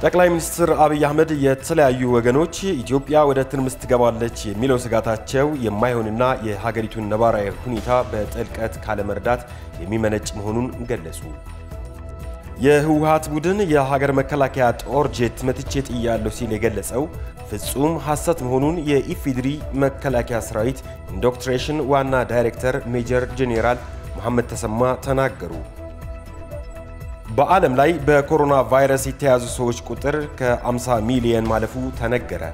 ጠቅላይ ሚኒስትር አብይ አህመድ የተለያዩ ወገኖች ኢትዮጵያ ወደ ትርምስ ትገባለች የሚለው ስጋታቸው የማይሆንና የሀገሪቱን ነባራዊ ሁኔታ በጥልቀት ካለመረዳት የሚመነጭ መሆኑን ገለጹ። የህወሓት ቡድን የሀገር መከላከያ ጦር ጄት መትቼ ጥያለሁ ሲል የገለጸው ፍጹም ሐሰት መሆኑን የኢፌዴሪ መከላከያ ሰራዊት ኢንዶክትሬሽን ዋና ዳይሬክተር ሜጀር ጄኔራል መሐመድ ተሰማ ተናገሩ። በዓለም ላይ በኮሮና ቫይረስ የተያዙ ሰዎች ቁጥር ከ50 ሚሊየን ማለፉ ተነገረ።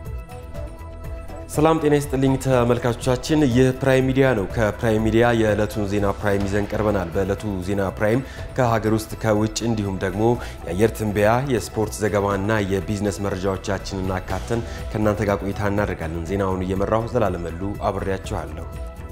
ሰላም ጤና ይስጥልኝ ተመልካቾቻችን፣ ይህ ፕራይም ሚዲያ ነው። ከፕራይም ሚዲያ የዕለቱን ዜና ፕራይም ይዘን ቀርበናል። በዕለቱ ዜና ፕራይም ከሀገር ውስጥ ከውጭ እንዲሁም ደግሞ የአየር ትንበያ፣ የስፖርት ዘገባና የቢዝነስ መረጃዎቻችንን አካተን ከእናንተ ጋር ቆይታ እናደርጋለን። ዜናውን እየመራሁ ዘላለመሉ አብሬያችኋለሁ።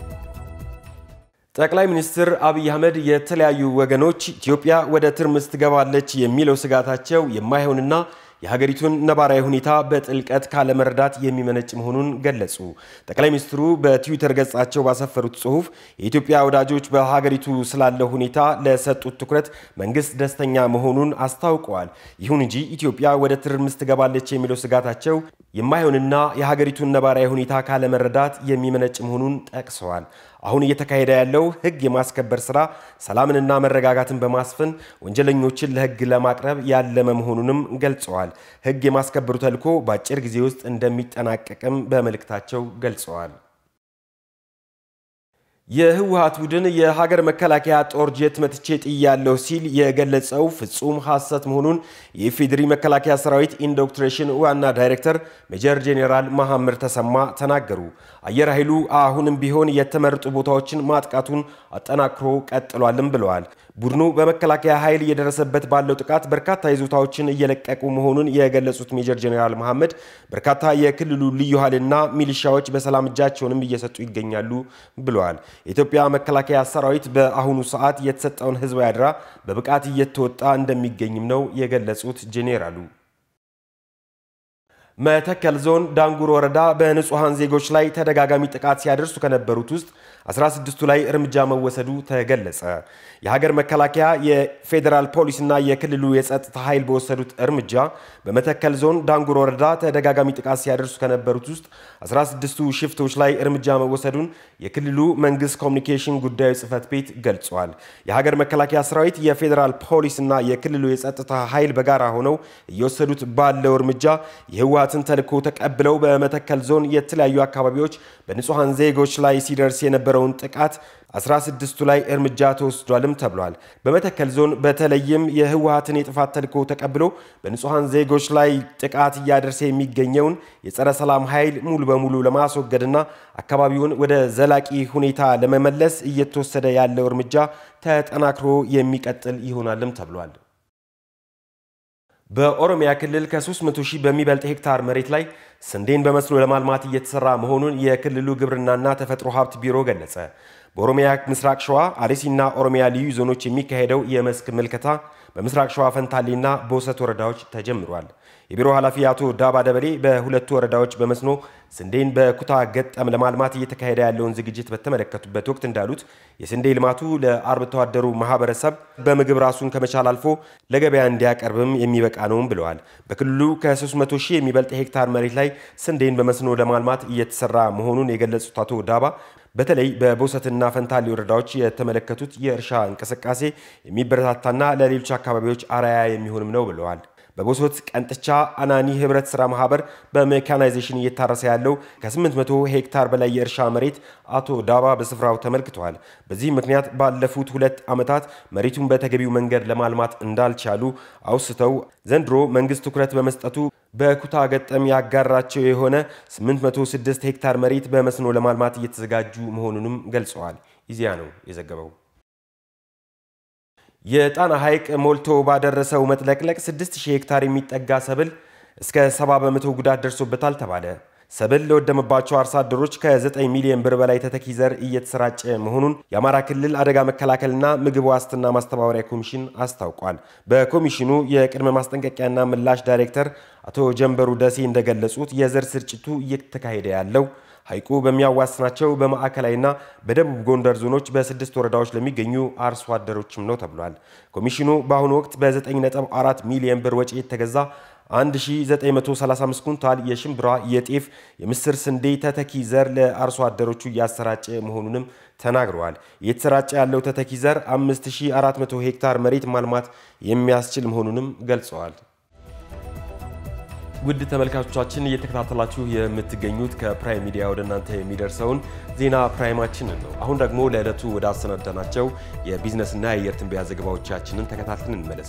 ጠቅላይ ሚኒስትር አብይ አህመድ የተለያዩ ወገኖች ኢትዮጵያ ወደ ትርምስ ትገባለች የሚለው ስጋታቸው የማይሆንና የሀገሪቱን ነባራዊ ሁኔታ በጥልቀት ካለመረዳት የሚመነጭ መሆኑን ገለጹ። ጠቅላይ ሚኒስትሩ በትዊተር ገጻቸው ባሰፈሩት ጽሑፍ የኢትዮጵያ ወዳጆች በሀገሪቱ ስላለው ሁኔታ ለሰጡት ትኩረት መንግስት ደስተኛ መሆኑን አስታውቀዋል። ይሁን እንጂ ኢትዮጵያ ወደ ትርምስ ትገባለች የሚለው ስጋታቸው የማይሆንና የሀገሪቱን ነባራዊ ሁኔታ ካለመረዳት የሚመነጭ መሆኑን ጠቅሰዋል። አሁን እየተካሄደ ያለው ሕግ የማስከበር ስራ ሰላምንና መረጋጋትን በማስፈን ወንጀለኞችን ለሕግ ለማቅረብ ያለመ መሆኑንም ገልጸዋል። ሕግ የማስከበሩ ተልዕኮ በአጭር ጊዜ ውስጥ እንደሚጠናቀቅም በመልእክታቸው ገልጸዋል። የህወሓት ቡድን የሀገር መከላከያ ጦር ጄት መትቼ ጥያለሁ ሲል የገለጸው ፍጹም ሐሰት መሆኑን የኢፌዴሪ መከላከያ ሰራዊት ኢንዶክትሬሽን ዋና ዳይሬክተር ሜጀር ጄኔራል መሐመድ ተሰማ ተናገሩ። አየር ኃይሉ አሁንም ቢሆን የተመረጡ ቦታዎችን ማጥቃቱን አጠናክሮ ቀጥሏልም ብለዋል። ቡድኑ በመከላከያ ኃይል እየደረሰበት ባለው ጥቃት በርካታ ይዞታዎችን እየለቀቁ መሆኑን የገለጹት ሜጀር ጄኔራል መሐመድ በርካታ የክልሉ ልዩ ኃይልና ሚሊሻዎች በሰላም እጃቸውንም እየሰጡ ይገኛሉ ብለዋል። የኢትዮጵያ መከላከያ ሰራዊት በአሁኑ ሰዓት የተሰጠውን ህዝባዊ አደራ በብቃት እየተወጣ እንደሚገኝም ነው የገለጹት ጄኔራሉ። መተከል ዞን ዳንጉር ወረዳ በንጹሐን ዜጎች ላይ ተደጋጋሚ ጥቃት ሲያደርሱ ከነበሩት ውስጥ 16ቱ ላይ እርምጃ መወሰዱ ተገለጸ። የሀገር መከላከያ የፌዴራል ፖሊስና የክልሉ የጸጥታ ኃይል በወሰዱት እርምጃ በመተከል ዞን ዳንጉር ወረዳ ተደጋጋሚ ጥቃት ሲያደርሱ ከነበሩት ውስጥ 16ቱ ሽፍቶች ላይ እርምጃ መወሰዱን የክልሉ መንግስት ኮሚኒኬሽን ጉዳዮች ጽህፈት ቤት ገልጿል። የሀገር መከላከያ ሰራዊት፣ የፌዴራል ፖሊስና የክልሉ የጸጥታ ኃይል በጋራ ሆነው እየወሰዱት ባለው እርምጃ የህወሓትን ተልዕኮ ተቀብለው በመተከል ዞን የተለያዩ አካባቢዎች በንጹሐን ዜጎች ላይ ሲደርስ የነበረውን ጥቃት 16ቱ ላይ እርምጃ ተወስዷልም ተብሏል። በመተከል ዞን በተለይም የህወሓትን የጥፋት ተልዕኮ ተቀብሎ በንጹሐን ዜጎች ላይ ጥቃት እያደረሰ የሚገኘውን የጸረ ሰላም ኃይል ሙሉ በሙሉ ለማስወገድና አካባቢውን ወደ ዘላቂ ሁኔታ ለመመለስ እየተወሰደ ያለው እርምጃ ተጠናክሮ የሚቀጥል ይሆናልም ተብሏል። በኦሮሚያ ክልል ከ300 ሺህ በሚበልጥ ሄክታር መሬት ላይ ስንዴን በመስኖ ለማልማት እየተሰራ መሆኑን የክልሉ ግብርናና ተፈጥሮ ሀብት ቢሮ ገለጸ። በኦሮሚያ ምስራቅ ሸዋ አርሲና ኦሮሚያ ልዩ ዞኖች የሚካሄደው የመስክ ምልከታ በምስራቅ ሸዋ ፈንታሌና በውሰት ወረዳዎች ተጀምሯል። የቢሮ ኃላፊ አቶ ዳባ ደበሌ በሁለቱ ወረዳዎች በመስኖ ስንዴን በኩታ ገጠም ለማልማት እየተካሄደ ያለውን ዝግጅት በተመለከቱበት ወቅት እንዳሉት የስንዴ ልማቱ ለአርብቶ አደሩ ማህበረሰብ በምግብ ራሱን ከመቻል አልፎ ለገበያ እንዲያቀርብም የሚበቃ ነውም ብለዋል። በክልሉ ከ300 ሺህ የሚበልጥ ሄክታር መሬት ላይ ስንዴን በመስኖ ለማልማት እየተሰራ መሆኑን የገለጹት አቶ ዳባ በተለይ በቦሰትና ፈንታሌ ወረዳዎች የተመለከቱት የእርሻ እንቅስቃሴ የሚበረታታና ለሌሎች አካባቢዎች አርአያ የሚሆንም ነው ብለዋል። በቦሶት ቀንጥቻ አናኒ ህብረት ስራ ማህበር በሜካናይዜሽን እየታረሰ ያለው ከ800 ሄክታር በላይ የእርሻ መሬት አቶ ዳባ በስፍራው ተመልክተዋል። በዚህ ምክንያት ባለፉት ሁለት ዓመታት መሬቱን በተገቢው መንገድ ለማልማት እንዳልቻሉ አውስተው ዘንድሮ መንግስት ትኩረት በመስጠቱ በኩታ ገጠም ያጋራቸው የሆነ 806 ሄክታር መሬት በመስኖ ለማልማት እየተዘጋጁ መሆኑንም ገልጸዋል። ኢዜአ ነው የዘገበው። የጣና ሐይቅ ሞልቶ ባደረሰው መጥለቅለቅ 6000 ሄክታር የሚጠጋ ሰብል እስከ 70 በመቶ ጉዳት ደርሶበታል ተባለ። ሰብል ለወደመባቸው አርሶ አደሮች ከ9 ሚሊዮን ብር በላይ ተተኪ ዘር እየተሰራጨ መሆኑን የአማራ ክልል አደጋ መከላከልና ምግብ ዋስትና ማስተባበሪያ ኮሚሽን አስታውቋል። በኮሚሽኑ የቅድመ ማስጠንቀቂያና ምላሽ ዳይሬክተር አቶ ጀንበሩ ደሴ እንደገለጹት የዘር ስርጭቱ እየተካሄደ ያለው ሐይቁ በሚያዋስናቸው በማዕከላዊና በደቡብ ጎንደር ዞኖች በስድስት ወረዳዎች ለሚገኙ አርሶ አደሮችም ነው ተብሏል። ኮሚሽኑ በአሁኑ ወቅት በ9.4 ሚሊዮን ብር ወጪ የተገዛ 1935 ኩንታል የሽምብራ፣ የጤፍ፣ የምስር ስንዴ ተተኪ ዘር ለአርሶ አደሮቹ እያሰራጨ መሆኑንም ተናግረዋል። እየተሰራጨ ያለው ተተኪ ዘር 5400 ሄክታር መሬት ማልማት የሚያስችል መሆኑንም ገልጸዋል። ውድ ተመልካቾቻችን እየተከታተላችሁ የምትገኙት ከፕራይም ሚዲያ ወደ እናንተ የሚደርሰውን ዜና ፕራይማችንን ነው። አሁን ደግሞ ለዕለቱ ወደ አሰናዳናቸው የቢዝነስና የአየር ትንበያ ዘገባዎቻችንን ተከታትለን እንመለስ።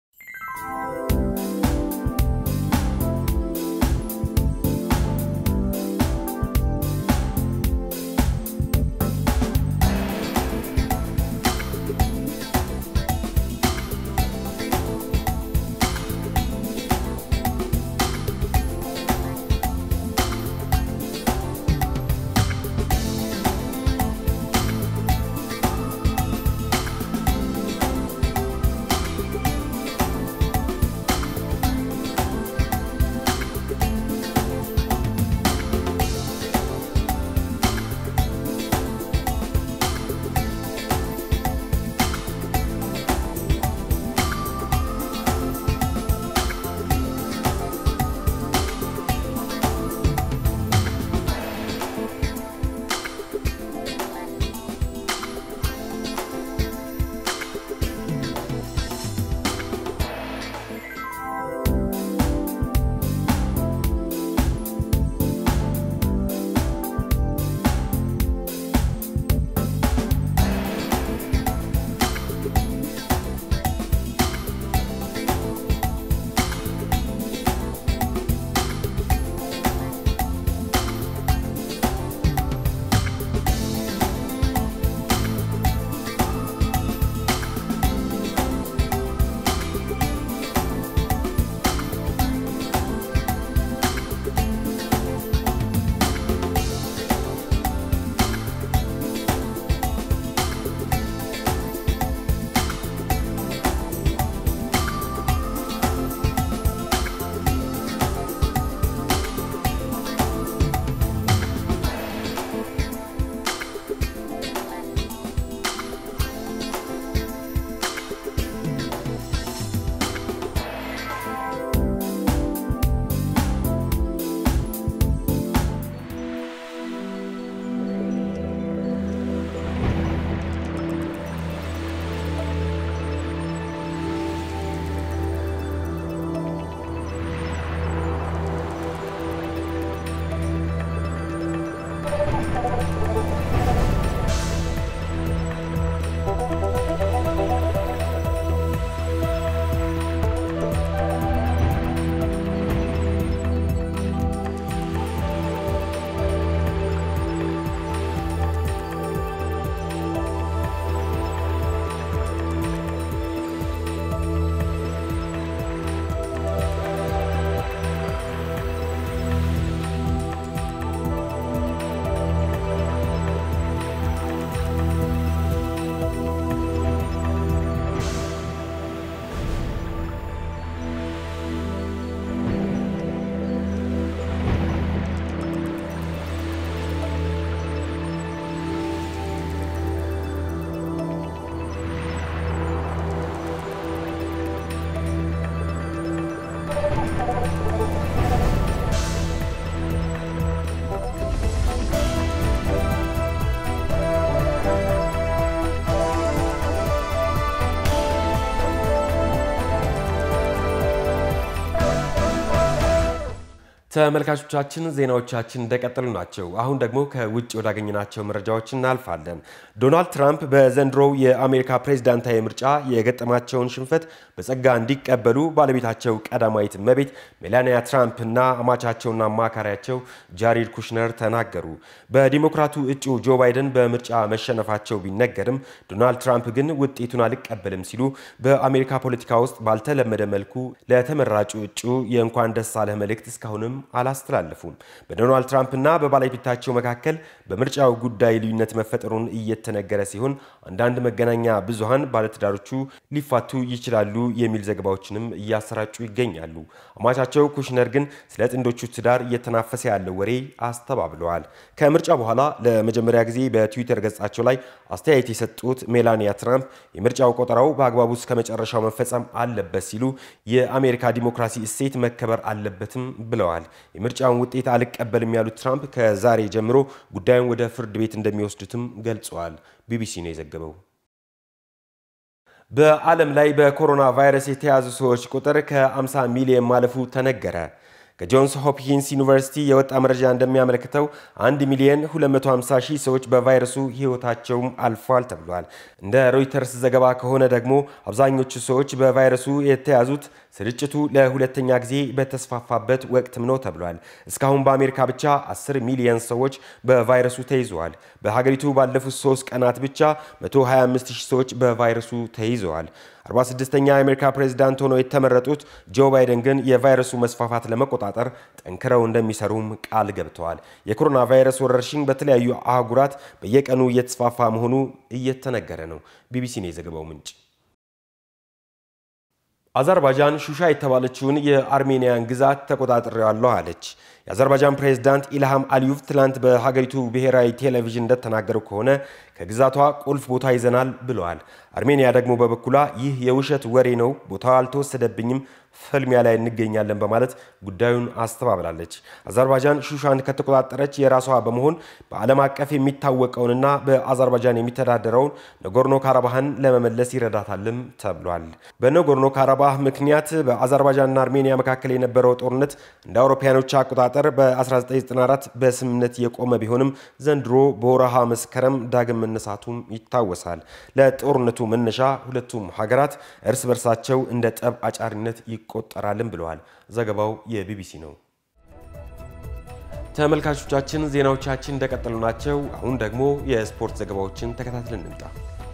ተመልካቾቻችን ዜናዎቻችን እንደቀጠሉ ናቸው። አሁን ደግሞ ከውጭ ወዳገኘናቸው መረጃዎች እናልፋለን። ዶናልድ ትራምፕ በዘንድሮው የአሜሪካ ፕሬዝዳንታዊ ምርጫ የገጠማቸውን ሽንፈት በጸጋ እንዲቀበሉ ባለቤታቸው ቀዳማዊት እመቤት ሜላኒያ ትራምፕ እና አማቻቸውና አማካሪያቸው ጃሪድ ኩሽነር ተናገሩ። በዲሞክራቱ እጩ ጆ ባይደን በምርጫ መሸነፋቸው ቢነገርም ዶናልድ ትራምፕ ግን ውጤቱን አልቀበልም ሲሉ በአሜሪካ ፖለቲካ ውስጥ ባልተለመደ መልኩ ለተመራጩ እጩ የእንኳን ደስ አለህ መልእክት እስካሁንም አላስተላለፉም። በዶናልድ ትራምፕና በባለቤታቸው መካከል በምርጫው ጉዳይ ልዩነት መፈጠሩን እየተነገረ ሲሆን አንዳንድ መገናኛ ብዙሃን ባለትዳሮቹ ሊፋቱ ይችላሉ የሚል ዘገባዎችንም እያሰራጩ ይገኛሉ። አማቻቸው ኩሽነር ግን ስለ ጥንዶቹ ትዳር እየተናፈሰ ያለው ወሬ አስተባብለዋል። ከምርጫ በኋላ ለመጀመሪያ ጊዜ በትዊተር ገጻቸው ላይ አስተያየት የሰጡት ሜላኒያ ትራምፕ የምርጫው ቆጠራው በአግባቡ እስከ መጨረሻው መፈጸም አለበት ሲሉ የአሜሪካ ዲሞክራሲ እሴት መከበር አለበትም ብለዋል። የምርጫውን ውጤት አልቀበልም ያሉት ትራምፕ ከዛሬ ጀምሮ ጉዳዩን ወደ ፍርድ ቤት እንደሚወስዱትም ገልጸዋል። ቢቢሲ ነው የዘገበው። በዓለም ላይ በኮሮና ቫይረስ የተያዙ ሰዎች ቁጥር ከ50 ሚሊዮን ማለፉ ተነገረ። ከጆንስ ሆፕኪንስ ዩኒቨርሲቲ የወጣ መረጃ እንደሚያመለክተው 1 ሚሊዮን 250 ሺህ ሰዎች በቫይረሱ ሕይወታቸውም አልፏል ተብሏል። እንደ ሮይተርስ ዘገባ ከሆነ ደግሞ አብዛኞቹ ሰዎች በቫይረሱ የተያዙት ስርጭቱ ለሁለተኛ ጊዜ በተስፋፋበት ወቅትም ነው ተብሏል። እስካሁን በአሜሪካ ብቻ 10 ሚሊዮን ሰዎች በቫይረሱ ተይዘዋል። በሀገሪቱ ባለፉት ሶስት ቀናት ብቻ 125 ሺህ ሰዎች በቫይረሱ ተይዘዋል። 46ኛ የአሜሪካ ፕሬዚዳንት ሆነው የተመረጡት ጆ ባይደን ግን የቫይረሱ መስፋፋት ለመቆጣጠር ጠንክረው እንደሚሰሩም ቃል ገብተዋል። የኮሮና ቫይረስ ወረርሽኝ በተለያዩ አህጉራት በየቀኑ እየተስፋፋ መሆኑ እየተነገረ ነው። ቢቢሲ ነው የዘገባው ምንጭ። አዘርባይጃን ሹሻ የተባለችውን የአርሜኒያን ግዛት ተቆጣጥሬዋለሁ አለች። የአዘርባይጃን ፕሬዝዳንት ኢልሃም አሊዩቭ ትላንት በሀገሪቱ ብሔራዊ ቴሌቪዥን እንደተናገሩ ከሆነ ከግዛቷ ቁልፍ ቦታ ይዘናል ብለዋል። አርሜኒያ ደግሞ በበኩሏ ይህ የውሸት ወሬ ነው፣ ቦታው አልተወሰደብኝም፣ ፍልሚያ ላይ እንገኛለን በማለት ጉዳዩን አስተባብላለች። አዘርባይጃን ሹሻን ከተቆጣጠረች የራሷ በመሆን በዓለም አቀፍ የሚታወቀውንና በአዘርባይጃን የሚተዳደረውን ነጎርኖ ካራባህን ለመመለስ ይረዳታልም ተብሏል። በነጎርኖ ካራባህ ምክንያት በአዘርባይጃንና አርሜኒያ መካከል የነበረው ጦርነት እንደ አውሮፓያኖች አቆጣጠር በ1994 በስምምነት የቆመ ቢሆንም ዘንድሮ በወረሃ መስከረም ዳግም መነሳቱም ይታወሳል። ለጦርነቱ መነሻ ሁለቱም ሀገራት እርስ በርሳቸው እንደ ጠብ አጫሪነት ይቆጠራልም ብለዋል። ዘገባው የቢቢሲ ነው። ተመልካቾቻችን ዜናዎቻችን እንደቀጠሉ ናቸው። አሁን ደግሞ የስፖርት ዘገባዎችን ተከታትለን እንምጣ።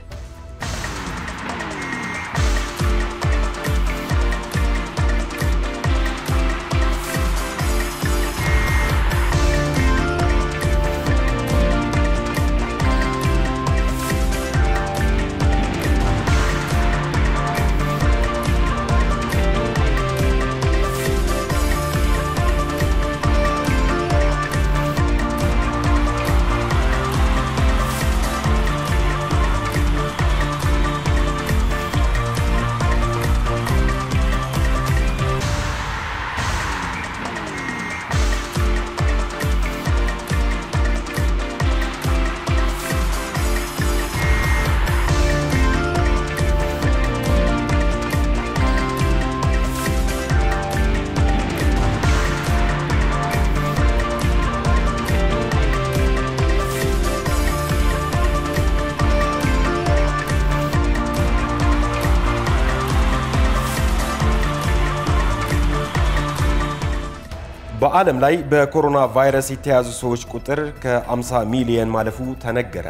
በዓለም ላይ በኮሮና ቫይረስ የተያዙ ሰዎች ቁጥር ከ50 ሚሊየን ማለፉ ተነገረ።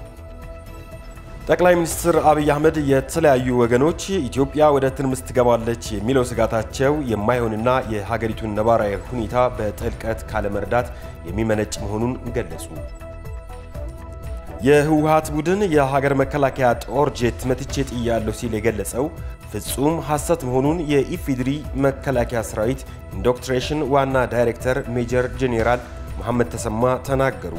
ጠቅላይ ሚኒስትር አብይ አህመድ የተለያዩ ወገኖች ኢትዮጵያ ወደ ትርምስ ትገባለች የሚለው ስጋታቸው የማይሆንና የሀገሪቱን ነባራዊ ሁኔታ በጥልቀት ካለመረዳት የሚመነጭ መሆኑን ገለጹ። የህወሓት ቡድን የሀገር መከላከያ ጦር ጄት መትቼ ጥያለሁ ሲል የገለጸው ፍጹም ሐሰት መሆኑን የኢፌዴሪ መከላከያ ሰራዊት ኢንዶክትሬሽን ዋና ዳይሬክተር ሜጀር ጄኔራል መሐመድ ተሰማ ተናገሩ።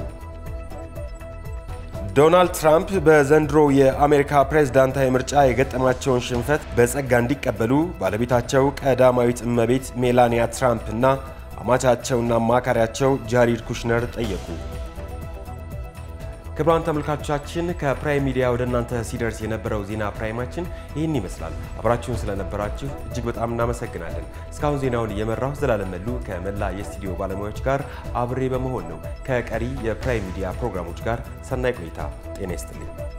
ዶናልድ ትራምፕ በዘንድሮ የአሜሪካ ፕሬዝዳንታዊ ምርጫ የገጠማቸውን ሽንፈት በጸጋ እንዲቀበሉ ባለቤታቸው ቀዳማዊት እመቤት ሜላኒያ ትራምፕ እና አማቻቸውና አማካሪያቸው ጃሪድ ኩሽነር ጠየቁ። ክቡራን ተመልካቾቻችን ከፕራይም ሚዲያ ወደ እናንተ ሲደርስ የነበረው ዜና ፕራይማችን ይህን ይመስላል። አብራችሁን ስለነበራችሁ እጅግ በጣም እናመሰግናለን። እስካሁን ዜናውን እየመራሁ ዘላለም መሉ ከመላ የስቱዲዮ ባለሙያዎች ጋር አብሬ በመሆን ነው። ከቀሪ የፕራይም ሚዲያ ፕሮግራሞች ጋር ሰናይ ቆይታ። ጤና ይስጥልኝ።